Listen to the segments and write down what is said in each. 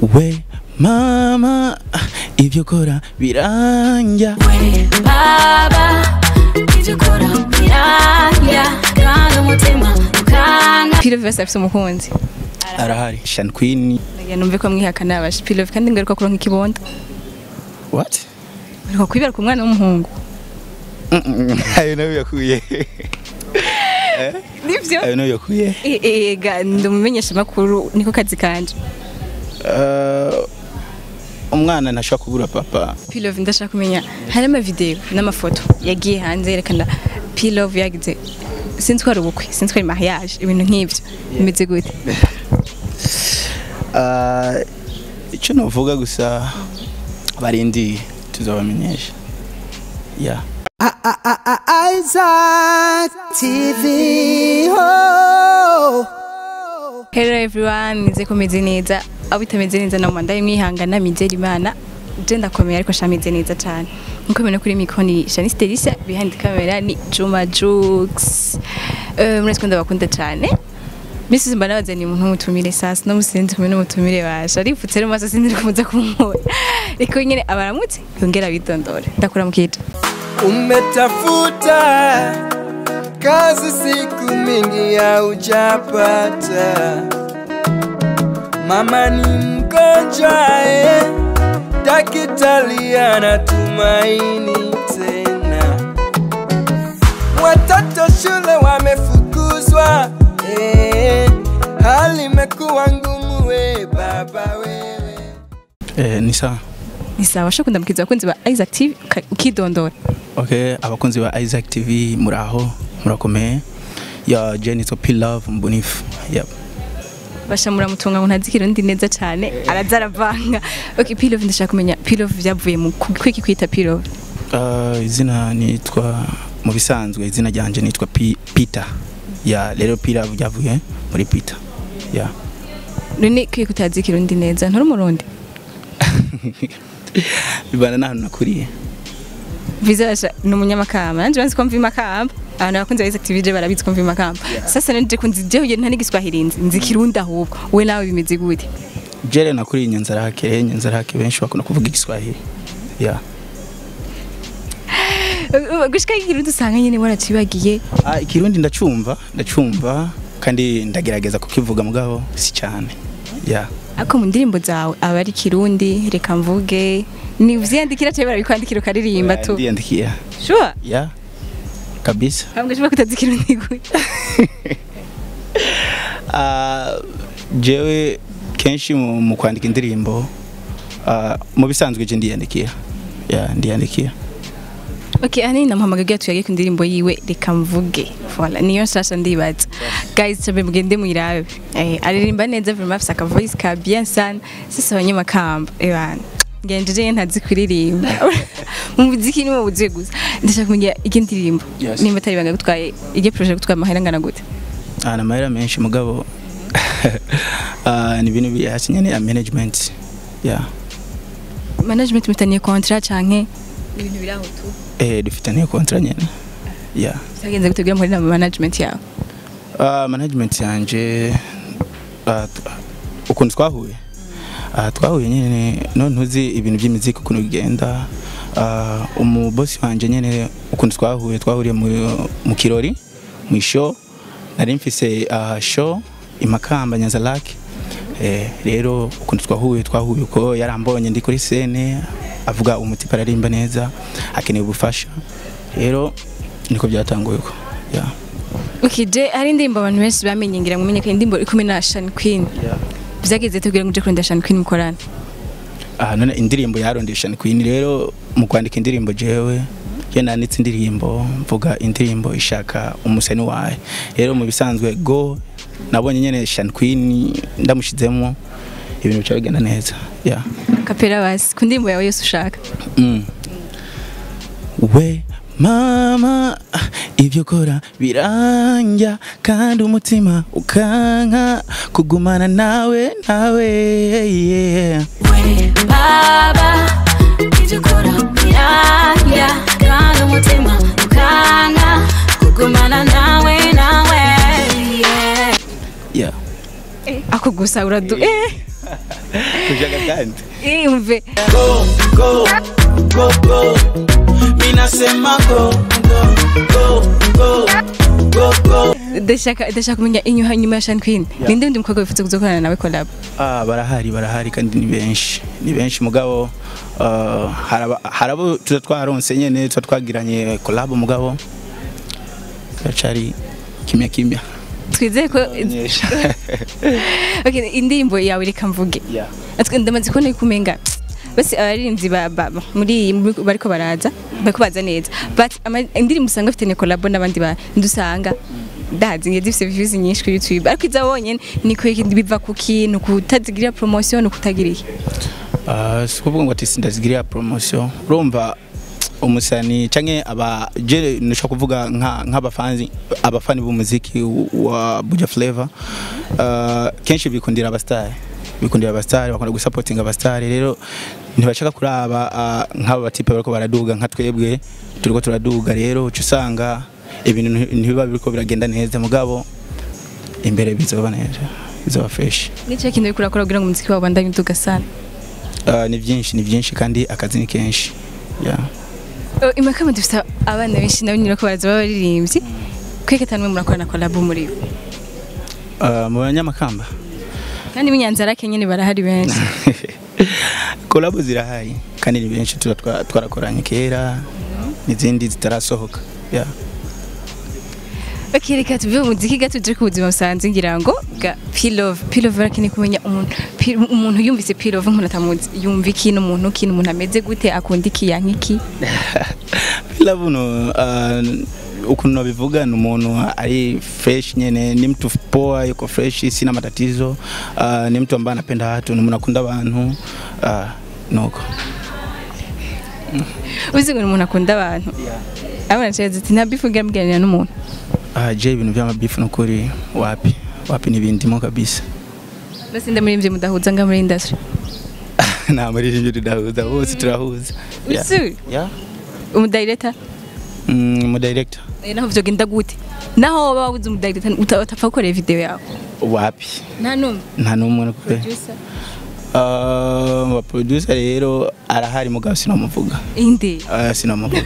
we mama ibyo ukora biranja we baba ibyo ukora biranja kandi umutima ukanga Pilove bose afite umukunzi arahari Shan Queen ndagira numve ko mwihakana abasha Pilove kandi ngaruka kuronka ikibondo what ngaruka kwibera ku mwana w'umuhungu ayo nayo yakuye nivyo ayo nayo yakuye ega ndumumenyesha makuru niko kazi kanje Eh, umwana ntashobora kubura papa Pilove ndashaka kumenya hari amavideo n'amafoto yagiye hanze yerekana Pilove yagize sinzi ko ari ubukwe sinzi ko ari mariage ibintu nk'ivyo bimeze gute Eh, icyo navuga gusa barindi tuzabamenyesha yeah Isaac TV. Oh. Hello everyone, nize kumeze neza. Abo bitameze neza na mwanda mwihangana mizera Imana. Je ndakomeye ariko shameze neza cyane. Nkuko mubona kuri mikro ni Shanice Delisa, behind camera ni Juma Jux. Eh muretse kwenda bakunda cyane. Misi mba nabazaniye umuntu w'umutumire sasa no musinzi kumwe n'umutumire basha. Arifutse rero maso sinzi kumuza kumubona. Riko nyene abaramutse yongera bitondore. Ndakura mukije. Umetafuta kazi siku mingi haujapata, mama ni mgonjwa eh, daktari anatumaini tena, watoto shule wamefukuzwa eh, hali imekuwa ngumu we baba wewe eh, ni sawa Ni sawa shakunda mukiza abakunzi ba Isaac TV uka- ukidondora. okay abakunzi ba Isaac TV muraho murakomeye ya Jenito P Love mbunifu yep basha muramutunga ngo ntazi ikirundi neza cyane araza aravanga okay pilove ndashaka kumenya pilove byavuye mu ku- kwiki kwita pilove Uh, izina nitwa mu bisanzwe izina ryanje nitwa P- Peter ya rero P Love ryavuye muri Peter ya none kwiki kutazi ikirundi neza ntari umurundi bibana n'ahantu nakuriye viza basha ni umunyamakamba nanje banzi ko mva imakamba abantu bakunze ba Isaac TV je barabizi ko mva imakamba sasa nanje ko nzi jewe nta n'igiswahili nzi nzi ikirundi ahubwo we nawe bimeze gute jere nakuriye Nyanzarake Nyanzarake benshi bakunda kuvuga igiswahili ya gushika ikirundi usanga nyene waracibagiye ah, ikirundi ndacumva ndacumva kandi ndagerageza kukivuga mugabo si cyane ya ariko mu ndirimbo zawe aba ari kirundi reka mvuge ni uvyandikira cyangwa barabikwandikira ukaririmba tu ndiyandikiye sure ya kabisa Hambwe shobora kutazi ikirundi gute Ah, jewe kenshi mu mu kwandika indirimbo ah, mu bisanzwe je ndiyandikiye ya ndiyandikiye Okay, hani namuhamagaye tuyage ku ndirimbo yiwe reka mvuge. Voilà, niyo nshasha ndibaza. Guys, chabe mugende mwirabe. Eh, aririmba neza vraiment afise aka voice ka bien sana. Sasa abanyamakamba. Eh bana. Ngenjeje ntazi kuririmba. Mu muziki ni mu buziye gusa. Ndashaka kumenya iki ndirimbo. Yes. Nimba atari banga gutwaye ige projet gutwara amahera ngana gute. Ah, na mahera menshi mugabo ah, ni ibintu biri hasi nyene ya management ya Management mutaniye contrat canke ibintu biri aho tu. eh dufitaniye contrat nyene ya Cyagenze gutegura muri na management yawe. Ah, management yanje ah, t- ukuntu twahuye Ah, twahuye nyene none ntuzi ibintu by'imiziki ukuntu bigenda Ah, umubosi wanje nyene ukuntu twahuye twahuriye mu, mu kirori mu show nari mfise ah, show imakamba nyanzalake eh, rero ukuntu twahuye twahuye uko yarambonye ndi kuri scene avuga umutipe ararimba neza akeneye ubufasha rero niko byatanguye uko yeah. Okay, je hari indirimbo abantu benshi bamenye ngira ngo umenye ko indirimbo iri kumwe na Shan Queen. Byageze tubwira ngo uje kurondera Shan Queen mukorana. aha none indirimbo yarondesha ni Queen rero mu kwandika indirimbo jewe je nanditse indirimbo mvuga indirimbo ishaka umusani wawe rero mu bisanzwe go nabonye nyene Shan Queen ndamushizemo ibintu bica bigenda neza yeah. Kapera basi ku ndirimbo yawe yose ushaka. mm. we mama ibyo ukora biranja kandi umutima ukanka kugumana nawe nawe yeah. we baba ibyo ukora biranja kandi umutima ukanga kugumana nawe nawe yeah. yeah. ako gusa uradu eh kushaka kandi imve go go go go minasema go go go go go go ndashaka ndashaka kumenya inyuma nyuma ya Sean Queen ninde undi mukobwa wifuza kuzokorana nawe collab Ah, barahari barahari kandi ni benshi ni benshi mugabo ah, haraba- harabo tuza twaronse nyene tuza twagiranye collab mugabo turacari kimya kimya twizeye ko Nyesha. okay indirimbo yawe reka mvuge Yeah. Atwe ndamaze kubona yuko umenga basi abaririmbyi ba- ba- ba- muri muri- bariko baraza bariko baza neza but ama- indirimbo usanga afite ne collab n'abandi ba ndusanga ndazi ngiye zifite views nyinshi kuri YouTube ariko iza wonyene ni ko biva ku kintu kutazigirira promotion kutagira iki Ah, si kuvuga ngo ati sindazigirira promotion urumva umusani canke aba je nishaka kuvuga nka nk'abafanzi abafani b'umuziki wa Buja Flavor uh, kenshi bikundira abastari bikundira abastari bakunda gusupportinga abastari rero ntibashaka kuraba ah, nk'aba batipe bariko baraduga nka twebwe turiko turaduga rero uca usanga ibintu nti- ntibiba biriko biragenda neza mugabo imbere bizoba neza bizoba fresh nico kintu uriko urakora kugira ngo umuziki wawe ubandanye uduga sana Uh, ni byinshi ni byinshi kandi akazi ni kenshi yeah. Oh, imakamba dufite abana benshi nabo nyine ko baraza b'abaririmbyi kweke tanwe murakorana collab muri bo uh, mu banyamakamba kandi b'inyanzarake nyine barahari benshi kolabo zirahari kandi ni benshi tuba twa- twarakoranye kera n'izindi zitarasohoka yeah. Okay, reka tuve mu muziki gato tuje ku buzima busanzwe ngira ngo bwa Pilove Pilove barakeneye kumenya umuntu Pi- umuntu yumvise Pilove umuntu atamuzi yumva iki n'umuntu ki umuntu ameze gute akunda iki yanka iki Bila buno uh, ukuntu nabivuga ni umuntu ari fresh nyene ni mtu poa yuko fresh sina matatizo uh, ni mtu ambaye anapenda watu ni umuntu akunda abantu uh, nuko uzi ngo ni umuntu akunda abantu abana cyane ati nta bifu ngira muganira n'umuntu uh, je ibintu vy'amabifu nukuri wapi wapi nibindimo kabisa basi ndamurimbye mudahuza nga muri industry nta muririmbyi tudahuza bose turahuza Yeah. uzi Yeah. umudirector Mm, mu director Eh, naho vyogenda gute naho waba wabuze umudirector uta- utapfa gukorera video yawe wapi nta numwe nta n'umwe nukuri producer uh, wa producer rero arahari mugabo sinamuvuga inde uh, sinamuvuga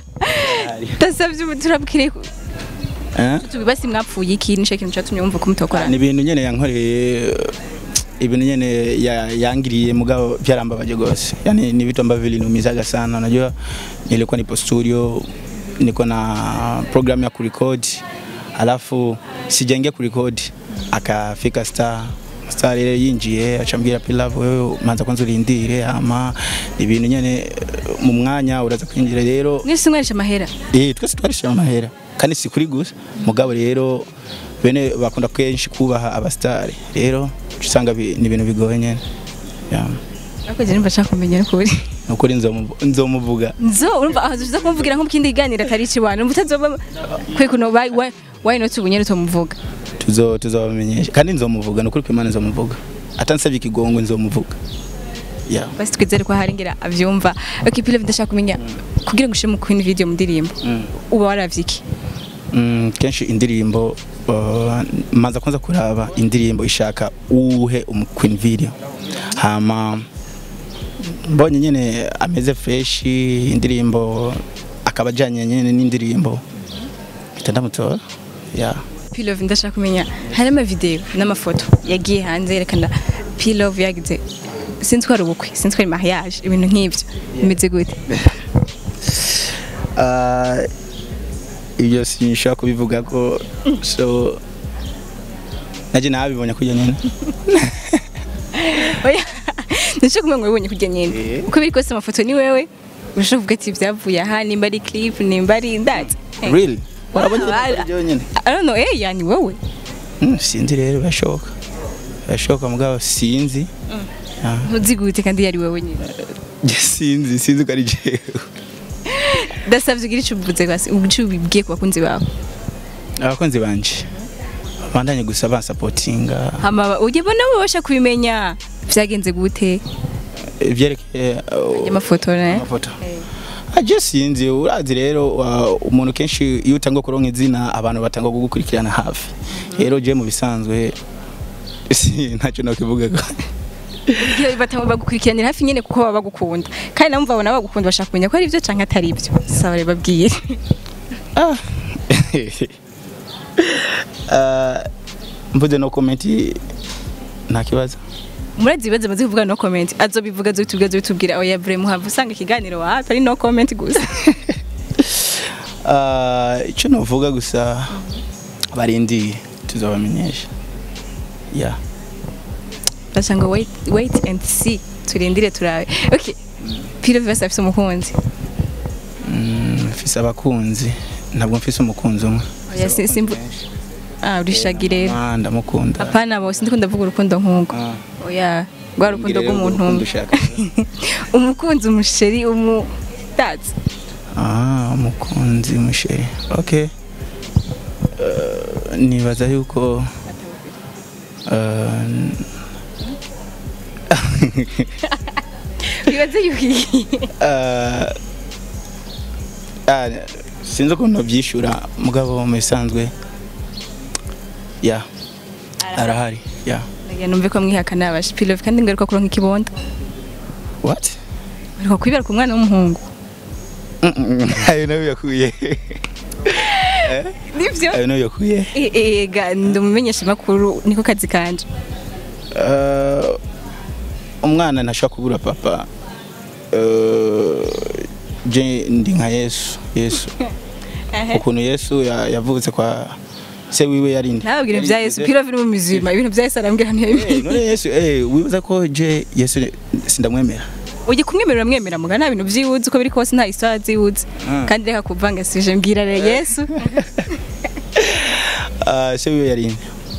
tasavye ubu turabwire ko eh? tubibasi mwapfuye iki nico kintu catumye wumva ko mutokorana ni ibintu nyene yankoreye ibintu nyene ya, yangiriye mugabo vyarambabaje gose yani ni vitu ambavyo viliniumizaga sana unajua nilikuwa nipo studio niko na program ya kurekodi alafu sijaingia kurekodi akafika star star rero yinjiye acambwira pilavu wewe manza kwanza urindire ama ibintu nyene mu mwanya uraza kwinjira rero mwese mwarisha amahera Eh twese twarishyura amahera kandi si kuri gusa mugabo rero bene bakunda kenshi kubaha abastari rero uca usanga bi- ni ibintu bigoye nyene Yeah. ariko je nimba nshaka kumenya n'ukuri nukuri nzomu- nzomuvuga nzo urumva aho tuza kumvugira nko mu kindi kiganiro atari ikiwana urumva utazoba kwe kuno why why- why not ubunyene tumuvuga tuzo tuzobamenyesha kandi nzomuvuga nukuri kwimana nzomuvuga atansabye ikigongo nzomuvuga yeah. basi twizere ko hari ngira avyumva okay pile ndashaka kumenya kugira ngo ushire mu queen video mu ndirimbo uba waravye iki Mm, kenshi indirimbo uh, maza kwanza kuraba indirimbo ishaka uhe umu queen video hama mbonye nyene ameze fresh indirimbo akaba ajanye nyene n'indirimbo mpita ndamutora yeah. Pilove ndashaka kumenya hari ama video n'amafoto yagiye hanze yerekana Pilove yagize sinzi ko ari ubukwe sinzi ko ari mariage ibintu nk'ivyo bimeze gute uh, ibyo sinshobora kubivuga ko so naje nabibonye kurya nyene oya ndashaka kumenya ngo wibonye kurya nyene Eh. uko biri kose amafoto ni wewe urashobora kuvuga ati byavuye aha nimba ari clip nimba ari ndazi really warabonye Wala. ibyo nyene I don't know eh yani wowe Mm, sinzi rero birashoboka birashoboka mugabo sinzi Ah. ntuzi gute kandi yari wewe nyine Njye sinzi sinzi ko ari jewe ndasabye ugira icyo uvuze kwasi icyo ubibwiye ku bakunzi bawe abakunzi banje bandanye gusa bansapotinga hama ujye bona babasha kubimenya byagenze gute ivyerekeye uh, amafoto ne amafoto aje sinzi urazi rero uh, umuntu kenshi iyo utanga kuronka izina abantu batanga kugukurikirana hafi rero je mu bisanzwe si ntacyo nokivuga Igihe bata- bagukurikiranira hafi nyene kuko baba bagukunda kandi nabo babona bagukunda bashaka kumenya ko ari byo canke atari byo saba rero babwire Ah. Ah, mvuze no comment nta kibazo murazi ibibazo maze kuvuga no comment azobivuga azobitubwira azobitubwira oya bre muhava usanga ikiganiro wapi ari no comment gusa Ah, icyo navuga gusa barindi tuzabamenyesha ya bashaka ngo wait wait and see turindire turabe okay Piro Vivas afise umukunzi Mm, mfise abakunzi ntabwo mfise umukunzi umwe oya si- simbu ah urishagi rero Ah, ndamukunda apana bose ndiko ndavuga urukundo nk'ubwo Ah, oya rwa rukundo mbwira rero rw'umuntu urukundo umwe ushaka. umukunzi umusheri umu that's Ah, umukunzi musheri okay Eh, nibaza yuko eh, bibaze yuhi eh, ah, sinzi ukuntu byishura mugabo mu bisanzwe ya arahari ya ndagira numve ko mwihakana abasha Piro kandi ngaruka kuronka ikibondo what ariko kwibera ku mwana w'umuhungu ayo nayo yakuye nivyo ayo nayo yakuye ega ndumumenyesha makuru niko kazi kanje Eh, umwana ntashobora kubura papa Eh, je ndi nka yesu yesu ukuntu yesu ya- yavutse kwa se wiwe yari nde ntababwire ibya Yesu Yari- Piro viri mu mizima ibintu bya Yesu arambwira Eh, ntibibi none yesu eh, wibuza ko je yesu sindamwemera ujye kumwemerera mwemera muga nta bintu vyiwuzi uko biri kose nta isaha ziwuzi Ah. kandi reka kuvanga sije mbwira rero Yesu Ah, se wiwe yari nde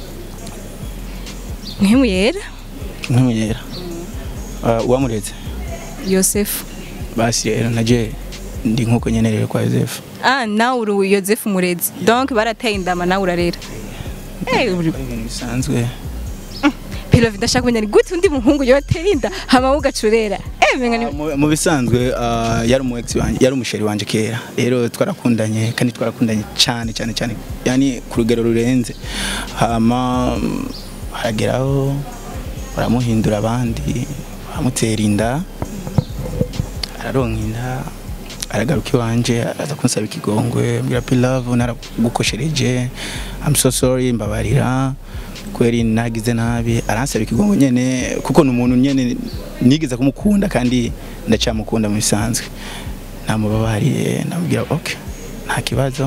ntimu yera ntumuyera uwamuretse Yosefu basi rero naje ndi nkuko nyene rero kwa yosefu ah nawe uri Yosefu murezi donc barateye indama nawe urarera eh uri ibintu bisanzwe Piro ndashaka kumenya ni gute undi muhungu yotera inda hama ugacurera eh menga ni Mu- mu bisanzwe ah, yari umu ex wanje yari umusheri wanje kera rero twarakundanye kandi twarakundanye cyane cyane cyane yani ku rugero rurenze hama mm, harageraho baramuhindura abandi baramutera inda araronka inda aragaruka iwanje aza kunsaba ikigongwe mbwira pilave naragukoshereje I'm so sorry mbabarira kweri nagize nabi aransaba ikigongwe nyene kuko ni umuntu nyene nigeze kumukunda kandi ndacyamukunda mu bisanzwe namubabariye ndamubwira okay nta kibazo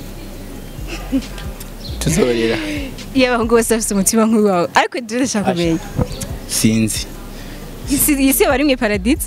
tuzoberera iyo abahungu bose bafite umutima nk'uwawe ariko je ndashaka kumenya sinzi isi isi bari mu paradizo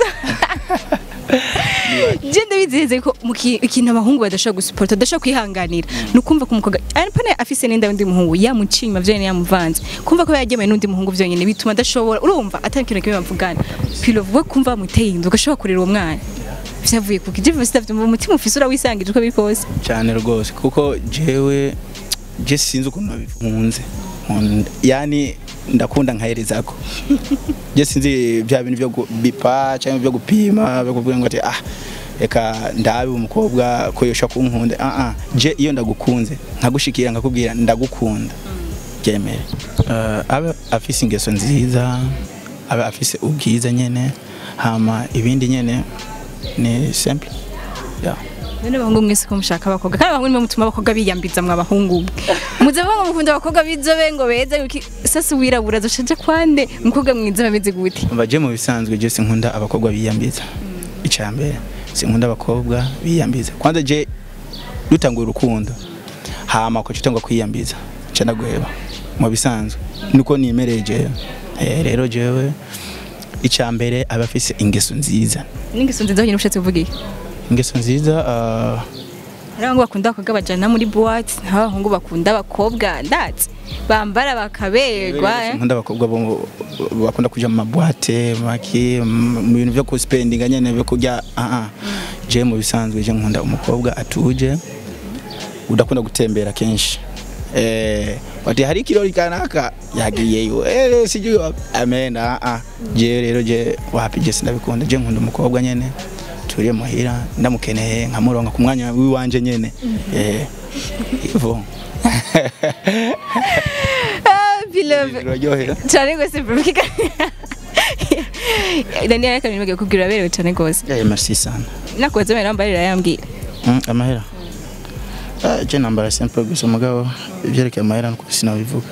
je ndabizeze ko mu ki- ikintu abahungu badashobora gusuporta badashobora kwihanganira ni ukumva ko umukobwa arapana afise n'inda y'undi muhungu yamucinyuma vyonyene yamuvanze kumva ko yagemeye n'undi muhungu vyonyene bituma adashobora urumva atari ikintu kimwe bavugana pilo we kumva bamuteye inda ugashobora kurera uwo mwana vyavuye kuki je vose ndavyumva umutima ufise urawisangije uko biri kose cyane rwose kuko jewe je sinzi ukuntu nabivunze Nkunda- yani ndakunda nkaherezako je sinzi bya bintu byo bipa cyangwa byo gupima byo kuvuga ngo ati ah reka ndabe umukobwa ko yosha kunkunda ah ah je iyo ndagukunze nkagushikira nkakubwira ndagukunda byemere uh, abe afise ingeso nziza abe afise ubwiza nyene hama ibindi nyene ni simple yeah. none abahungu mwese ko mushaka abakobwa kandi abahungu nimwe mutuma abakobwa biyambiza mwa bahungu muze bamwe mukunda abakobwa b'inzobe ngo beza yuki sasa wirabura zoshaje kwande umukobwa mwiza bameze gute baje mu bisanzwe je sinkunda abakobwa biyambiza icya mbere sinkunda abakobwa biyambiza kwanza je dutangura urukundo hama ko cyitangwa kwiyambiza nca ndagweba mu bisanzwe niko nimereye jewe eh rero jewe icya mbere aba afise ingeso nziza n'ingeso nziza nyine ushatse kuvuga iki ingeso nziza ah, hari abahungu bakunda abakobwa bajana muri boîte nta abahungu bakunda abakobwa ndatse bambara bakaberwa eh. nkunda abakobwa bo bakunda kuja mu mabwate maki mu bintu byo kuspendinga nyene byo kurya ah ah je mu bisanzwe je nkunda umukobwa atuje udakunda gutembera kenshi eh wati hari kirori kanaka yagiyeyo eh sijui wapi amena ah ah je rero je wapi je sindabikunda je nkunda umukobwa nyene turiye muhira ndamukeneye nkamuronka ku mwanya wiwanje nyene eh ivo ah beloved biraryohera cyane rwose bro Daniel reka nibagiye kubwira aberewe cyane rwose Yeah, merci sana. nakubaza mbere nambarira yambwira Mm, amahera. Ah, je nambara simple gusa umugabo ibyerekeye amahera nuko sinabivuga.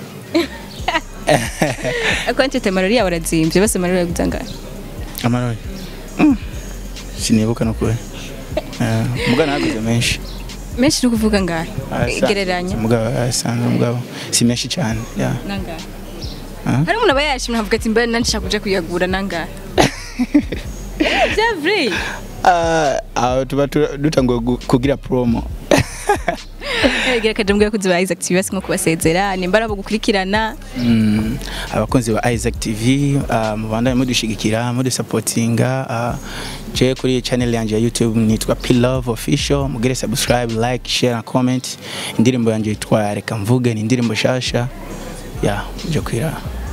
akwantete marori yawe arazimbye bose marori yaguza ngahe Amarori. Mm. Sinibuka nukuri. Eh, mugana naguze menshi. menshi ni ukuvuga ngahe Asanzwe, gereranya Mugabo asanzwe mugabo si menshi cyane. Yeah. nangahe Ah? hari umuntu aba yashimye avuga ati mbere nanshaka kuja kuyagura nangahe bya vrai Ah, aho tuba tu- dutanguye gu- kugira promo. gira kaje mbwa kuzi ba Isaac TV basi nko kubasezera nimba arabo gukurikirana Mm, abakunzi ba Isaac TV uh, mubandanye mudushigikira mudusapotinga uh, je kuri channel yanje ya YouTube nitwa P Love Official mugire subscribe like share na comment indirimbo yanje yitwa reka mvuge ni indirimbo shasha ya muje kwira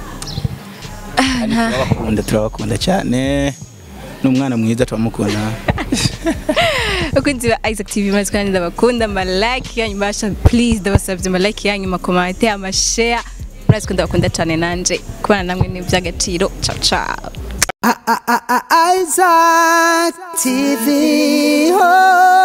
turabakunda turabakunda cyane n'umwana mwiza turamukunda abakunzi ba Isaac TV murazi kandi ndabakunda ama like yanyu basha please ndabasabye ama like yanyu ama comment ama share murazi ko ndabakunda cyane nanje kubana namwe ni iby'agaciro ciao ciao Isaac TV. Oh.